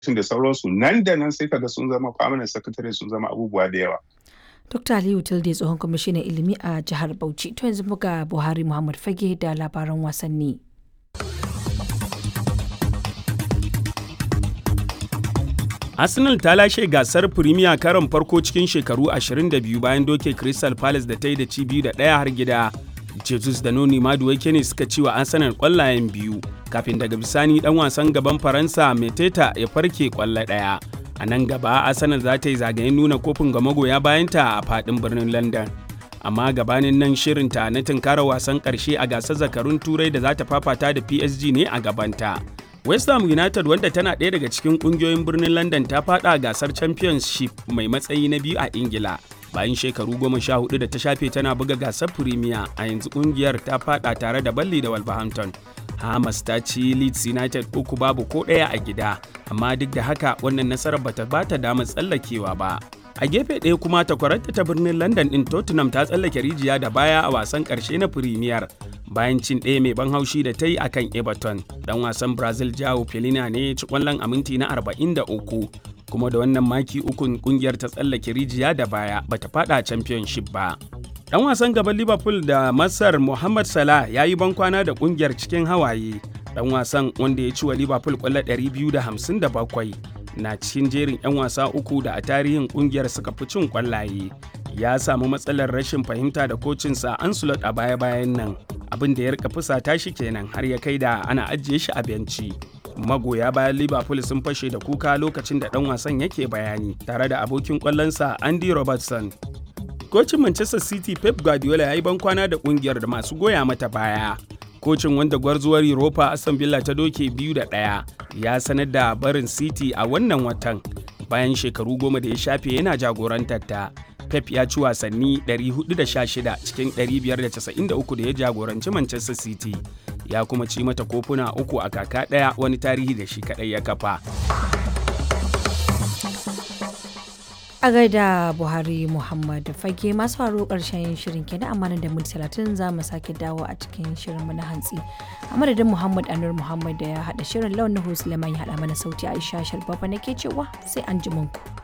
da sauransu nan da nan sai kaga sun zama permanent secretary sun zama abubuwa da yawa Dr. Aliyu Tilde tsohon kwamishinan ilimi a jihar Bauchi. To yanzu muga Buhari Muhammad Fage da labaran wasanni. Arsenal ta lashe gasar Premier karon farko cikin shekaru 22 bayan doke Crystal Palace da ta yi da ci biyu da ɗaya har gida. Jesus da Noni Maduwake ne suka ci wa Arsenal ƙwallayen biyu kafin daga bisani ɗan wasan gaban Faransa Meteta ya farke ƙwallo ɗaya. A nan gaba Arsenal za ta yi zagayen nuna kofin ga magoya bayanta a faɗin birnin London. Amma gabanin nan shirinta na tunkara wasan ƙarshe a gasar zakarun turai da za ta fafata da PSG ne a gabanta. West Ham United wanda tana ɗaya daga cikin ƙungiyoyin birnin London ta faɗa gasar Championship mai matsayi na biyu a Ingila. Bayan shekaru goma sha hudu da ta shafe tana buga gasar Premier a yanzu ƙungiyar ta faɗa tare da Balli da Wolverhampton. Hamas ta ci Leeds United uku babu ko ɗaya a gida, amma duk da haka wannan nasarar bata bata damar tsallakewa ba. A gefe ɗaya kuma takwararta ta birnin London ɗin Tottenham ta tsallake rijiya da baya a wasan ƙarshe na Premier. bayan cin ɗaya mai ban haushi da ta yi a kan Everton. Dan wasan Brazil Jao Pelina ne ci ƙwallon a minti na 43 kuma da wannan maki ukun kungiyar ta tsallake rijiya da baya bata fada championship ba. Dan wasan gaban Liverpool da Masar Mohamed Salah ya yi bankwana da kungiyar cikin hawaye. Dan wasan wanda ya ci wa Liverpool ƙwallo 257 na cikin jerin 'yan wasa uku da a tarihin kungiyar suka fi cin ƙwallaye. Ya samu matsalar rashin fahimta da kocinsa Ancelot a baya-bayan nan. abin da ya rika fusata shi kenan har ya kai da ana ajiye shi a benci magoya bayan liverpool sun fashe da kuka lokacin da dan wasan yake bayani tare da abokin kwallonsa andy robertson kocin manchester city pep guardiola ya yi bankwana da kungiyar da masu goya mata baya kocin wanda gwarzuwar europa aston villa ta doke biyu da ɗaya ya sanar da barin city a wannan watan bayan shekaru goma da ya shafe yana jagorantar ta Pep ya ci wasanni 416 cikin 593 da ya jagoranci Manchester City. Ya kuma ci mata kofuna uku a kaka ɗaya wani tarihi da shi kaɗai ya kafa. A gaida Buhari Muhammad fage masu faru ƙarshen shirin kenan amma da minti talatin za mu sake dawo a cikin shirin mu na hantsi. A madadin Muhammad Anur Muhammad da ya haɗa shirin launin Suleiman ya haɗa mana sauti Aisha Sharbafa nake cewa sai an ji ku.